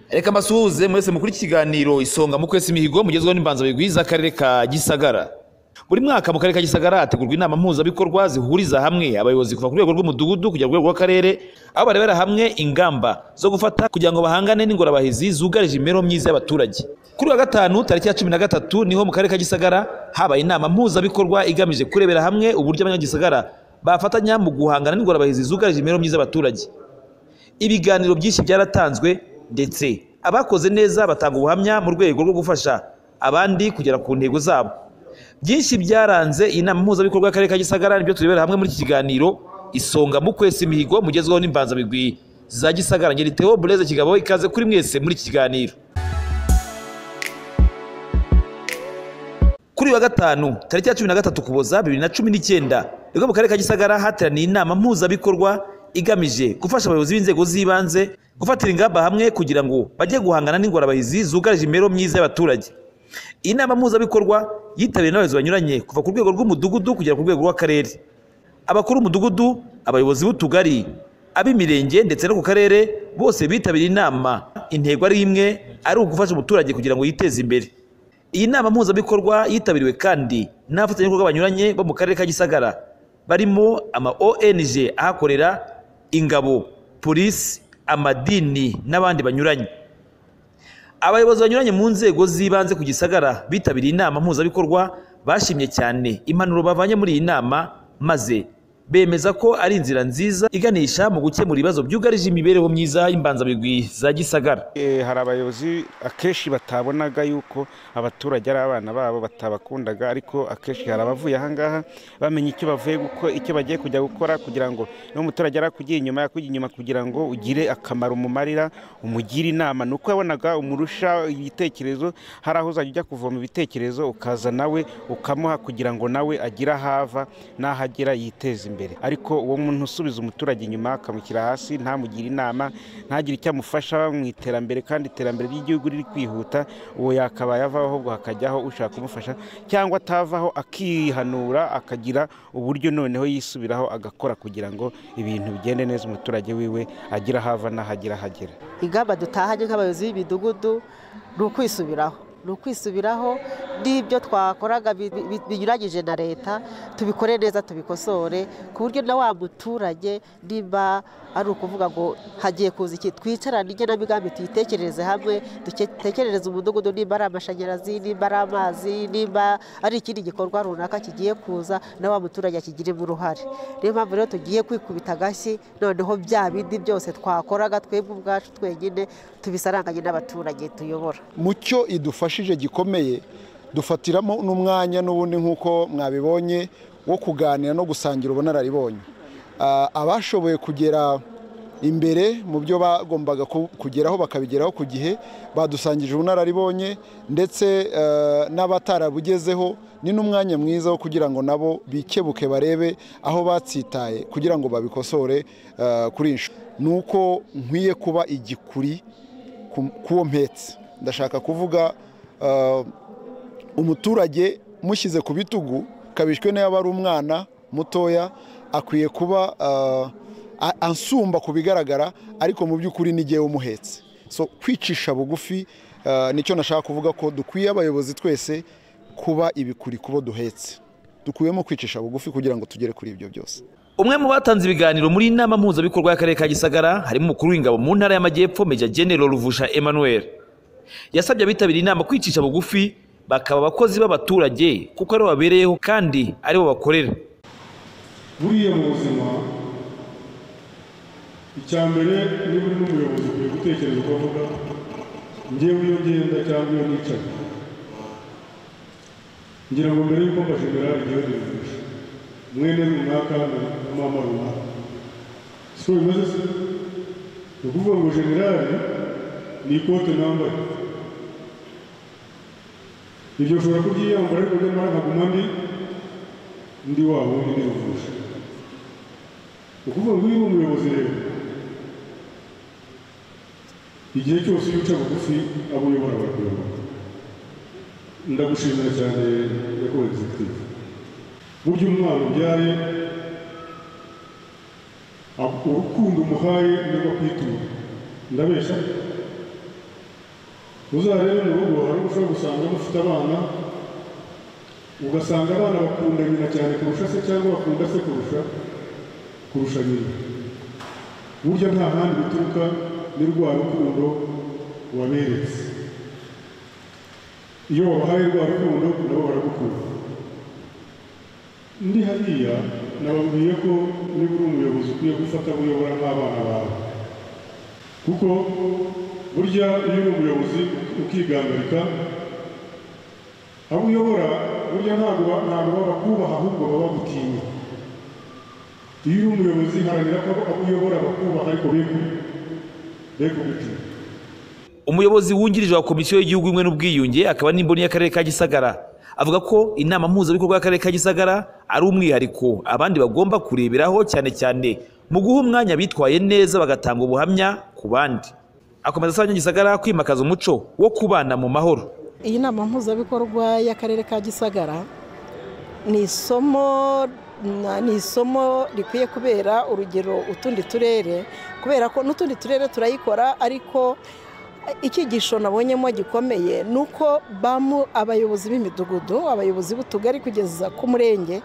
reka mbasuhuze mwese mukuri iki kiganiro isonga mu kwesa imihigo mugezweho n'imbanza bigwiza akarere ka gisagara buri mwaka mu karere ka gisagara hategurwa inama mpuzabikorwa zihuriza hamwe abayobozi kuva ku rwego rw'umudugudu kujya ku rwego rw'akarere aho barebera hamwe ingamba zo gufata kugira ngo bahangane n'ingorabahizi zugarije imibereho myiza y'abaturage kuri uyu wa gatanu tariki ya cumi na gatatu niho mu karere ka gisagara habaye inama mpuzabikorwa igamije kurebera hamwe uburyo abanyagisagara bafatanya mu guhangana n'ingorabahizi zugarije imibereho myiza y'abaturage ibiganiro byinshi byaratanzwe ndetse abakoze neza batanga ubuhamya mu rwego rwo gufasha abandi kugera ku ntego zabo byinshi byaranze iyi nama mpuzabikorwa y'akarere ka gisagara nibyo turebera hamwe muri iki kiganiro isonga mu kwesa imihigo mugezweho n'imbanzabigwi za gisagara ngeri theo bureze kigabo ikaze kuri mwese muri iki kiganiro kuri uyu wa gatanu tariki ya cumi na gatatu ukuboza bibiri na cumi n'icyenda nibwo mu karere ka gisagara hateraniye inama mpuzabikorwa igamije gufasha abayobozi b'inzego z'ibanze gufatira ingamba hamwe kugira ngo bajye guhangana n'ingorabahizi zugarije imibereho myiza y'abaturage iyi nama mpuzabikorwa yitabiriwe n'abayobozi banyuranye kuva ku rwego rw'umudugudu kugera ku rwego rw'akarere abakuru b'umudugudu abayobozi b'utugari ab'imirenge ndetse no ku karere bose bitabiriye inama intego ari imwe ari ugufasha umuturage kugira ngo yiteze imbere iyi nama mpuzabikorwa yitabiriwe kandi n'abafatanyabikorwa banyuranye bo mu karere ka gisagara barimo ama ong ahakorera ingabo polisi amadini n'abandi banyuranye abayobozi banyuranye mu nzego z'ibanze ku gisagara bitabiriye inama mpuzabikorwa bashimye cyane impanuro bavanye muri iyi nama maze bemeza ko ari inzira nziza iganisha mu gukemura ibibazo byugarije imibereho myiza y'imbanzabigwi za gisagara Eh, hari abayobozi akenshi batabonaga yuko abaturage ari abana babo batabakundaga ariko akenshi hari abavuye ahangaha bamenya icyo bavuye guko icyo bagiye kujya gukora kugira ngo n'umuturage arakugiye inyuma yakujya inyuma kugira ngo ugire akamaro umumarira umugire inama ni uko yabonaga umurusha ibitekerezo hari aho uzajya ujya kuvoma ibitekerezo ukaza nawe ukamuha kugira ngo nawe agire aho ava n'aho agera yiteze imbere ariko uwo muntu usubiza umuturage inyuma akamushyira hasi ntamugire inama ntagire icyo amufasha mu iterambere kandi iterambere ry'igihugu riri kwihuta uwo yakabaye avaho ahubwo hakajyaho ushaka kumufasha cyangwa atavaho akihanura akagira uburyo noneho yisubiraho agakora kugira ngo ibintu bigende neza umuturage wiwe agire aho ava n'ahagera hagera ingamba dutahanye nk'abayobozi b'imidugudu ni ukwisubiraho ni ukwisubiraho n'ibyo twakoraga bi- bi- binyuranyije na leta tubikore neza tubikosore ku buryo na wa muturage niba ari ukuvuga ngo hagiye kuza iki twicarane igenamigambi tuyitekerereze hamwe dutekerereze umudugudu nimba ari amashanyarazi nimba ari amazi nimba ari ikindi gikorwa runaka kigiye kuza na wa muturage akigiremo uruhare niyo mpamvu rero tugiye kwikubita agashyi noneho bya bindi byose twakoraga twebwe ubwacu twenyine tubisaranganye n'abaturage tuyobora mucyo idufashije gikomeye dufatiramo n'umwanya n'ubundi nk'uko mwabibonye wo kuganira no gusangira ubunararibonye Ah, abashoboye kugera imbere mu byo bagombaga ku- kugeraho bakabigeraho ku gihe badusangije ubunararibonye ndetse eh, n'abatarabugezeho ni n'umwanya mwiza wo kugira ngo nabo bikebuke barebe aho batsitaye kugira ngo babikosore eh, kuri iyi nshuro ni uko nkwiye kuba igikuri ku- k'uwo mpetse ndashaka kuvuga eh, umuturage mushyize ku bitugu kabishwe niba ari umwana mutoya akwiye kuba eh, a- ansumba ku bigaragara ariko mu by'ukuri ni n'igihe umuhetse so kwicisha bugufi eh, nicyo nashaka kuvuga ko dukwiye abayobozi twese kuba ibikuri kubo duhetse dukuyemo kwicisha bugufi kugira ngo tugere kuri ibyo byose umwe mu batanze ibiganiro muri iyi nama mpuzabikorwa y'akarere ka gisagara harimo umukuru w'ingabo mu ntara y'amajyepfo meja general ruvusha emmanuel yasabye abitabiriye inama kwicisha bugufi bakaba abakozi b'abaturage kuko aribo babereyeho kandi aribo bakorera buriya mu buzima icya mbere niba uri n'umuyobozi ukwiye gutekereza uko avuga ngewe iyo ngenda cyangwa iyo nicaye ngira ngo mbere yuko mba jenerali igihugu rifashe mwene runaka na mama runaka si ko bimeze se ni ukuvuga ngo jenerali ni ikote nambaye ibyo ushobora kubyiyambara ariko nyamara nkaguma ndi undi wabo wundi ni ubufasha ni ukuvuga ngo niba umuyobozi rero igihe cyose iyo uca bugufi abo uyobora barakuyoboka ndagushimira cyane nyakubahwa egizekitivu burya umwana ubyaye ab- urukundo umuhaye niba kwitura ndabeshya uzarebe mu rugo hari ubwo ushobora gusanga mufite abana ugasanga abana bakunda nyina cyane kurusha se cyangwa bakunda se kurusha kurusha nyina burya nta handi bituruka ni rwa rukundo waberetse iyo wabahaye rwa rukundo nabo baragukunda ndi hariya nababwiye ko niba uri umuyobozi ukwiye gufata uyobora nk'abana bawe kuko burya iyo uri umuyobozi ukigangarika abo uyobora burya ntabwo ba- ntabwo babakubaha ahubwo baba bagutinya iyo uri umuyobozi haranira ko abo uyobora bakubaha ariko be begutinya umuyobozi wungirije wa komisiyo y'igihugu imwe n'ubwiyunge akaba n'imboni y'akarere ka gisagara avuga ko inama mpuzabikorwa y'akarere ka gisagara ari umwihariko abandi bagomba kureberaho cyane cyane mu guha umwanya bitwaye neza bagatanga ubuhamya ku bandi akomeza asaba gisagara kwimakaza umuco wo kubana mu mahoro iyi nama mpuzabikorwa y'akarere ka gisagara ni isomo ni isomo rikwiye kubera urugero utundi turere kubera ko n'utundi turere turayikora ariko icyigisho nabonyemo gikomeye ni uko bamu abayobozi b'imidugudu abayobozi b'utugari kugeza ku murenge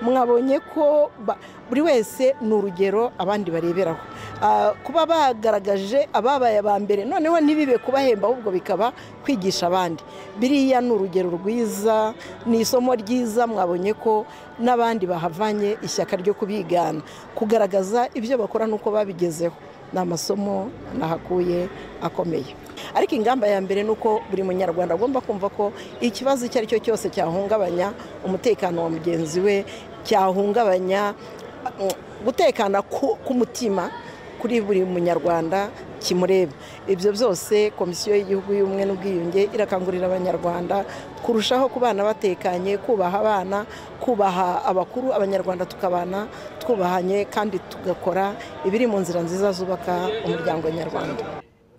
mwabonye ko ba- buri wese ni urugero abandi bareberaho Ah, kuba bagaragaje ababaye aba mbere noneho ntibibe kubahemba ahubwo bikaba kwigisha abandi biriya ni urugero rwiza ni isomo ryiza mwabonye ko n'abandi bahavanye ishyaka ryo kubigana kugaragaza ibyo bakora n'uko babigezeho ni amasomo nahakuye akomeye ariko ingamba ya mbere ni uko buri munyarwanda agomba kumva ko ikibazo icyo ari cyo cyose cyahungabanya umutekano wa mugenzi we cyahungabanya mm, gutekana ku- k'umutima kuri buri munyarwanda kimureba ibyo byose komisiyo y'igihugu y'ubumwe n'ubwiyunge irakangurira abanyarwanda kurushaho kubana batekanye kubaha abana kubaha abakuru abanyarwanda tukabana twubahanye kandi tugakora ibiri mu nzira nziza zubaka umuryango nyarwanda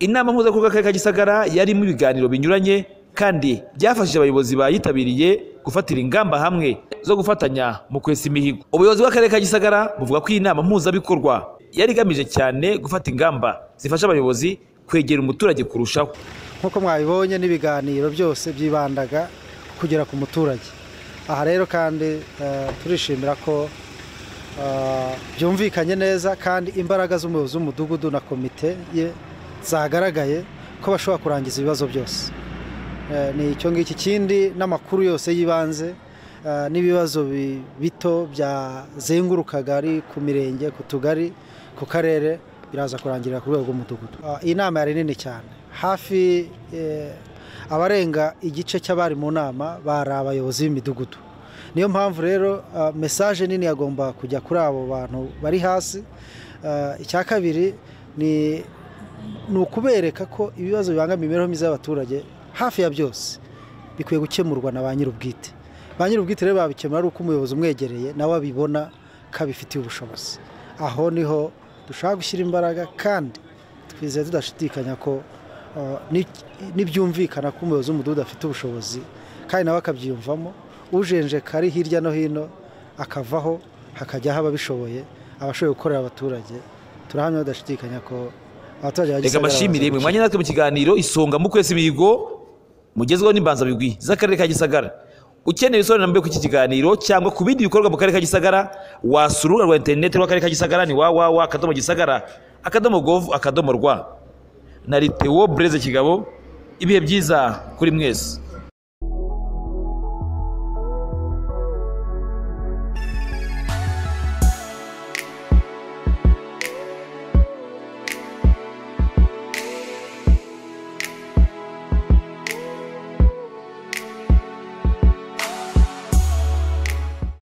inama mpuzabikorwa y'akarere ka gisagara yarimo ibiganiro binyuranye kandi byafashije abayobozi bayitabiriye gufatira ingamba hamwe zo gufatanya mu kwesa imihigo ubuyobozi bw'akarere ka gisagara buvuga ko iyi nama mpuzabikorwa yari igamije cyane gufata ingamba zifasha abayobozi kwegera umuturage kurushaho nk'uko mwabibonye n'ibiganiro byose byibandaga kugera ku muturage aha rero kandi eh, turishimira ko eh, byumvikanye neza kandi imbaraga z'umuyobozi w'umudugudu na komite ye zagaragaye ko bashobora kurangiza ibibazo byose Eh, ni icyo ngicyo ikindi n'amakuru yose y'ibanze eh, n'ibibazo bi- bito byazengurukaga ari ku mirenge ku tugari ku karere biraza kurangirira ku rwego rw'umudugudu Ah, iyi nama yari nini cyane hafi eh, abarenga igice cy'abari mu nama bari abayobozi b'imidugudu niyo mpamvu rero ah, mesaje nini yagomba kujya kuri abo bantu bari hasi Ah, icya kabiri ni ni ukubereka ko ibibazo bibangamiye imibereho myiza y'abaturage hafi ya byose bikwiye gukemurwa na ba nyir'ubwite ba nyir'ubwite rero babikemura ari uko umuyobozi umwegereye nawe abibona ko abifitiye ubushobozi aho niho dushaka gushyira imbaraga kandi twizeye tudashidikanya ko eh, ni- nibyumvikana ko umuyobozi w'umudugudu afite ubushobozi kandi nawe akabyiyumvamo ujenjeka ari hirya no hino akavaho hakajyaho ababishoboye abashoboye gukorera abaturage turahamya badashidikanya ko abaturage ba reka Gisagara mbashimire mwe bazaguca. mwanya natwe mu kiganiro isonga mu kwesa imihigo mugezweho n'imbanzabigwi z'akarere ka gisagara ukeneye ibisobanuro kuri iki kiganiro cyangwa ku bindi bikorwa mu karere ka gisagara wasura urubuga rwa interineti rw'akarere ka gisagara ni wawawa akadomo gisagara akadomo govu akadomo rwa na Theo Blaise kigabo ibihe byiza kuri mwese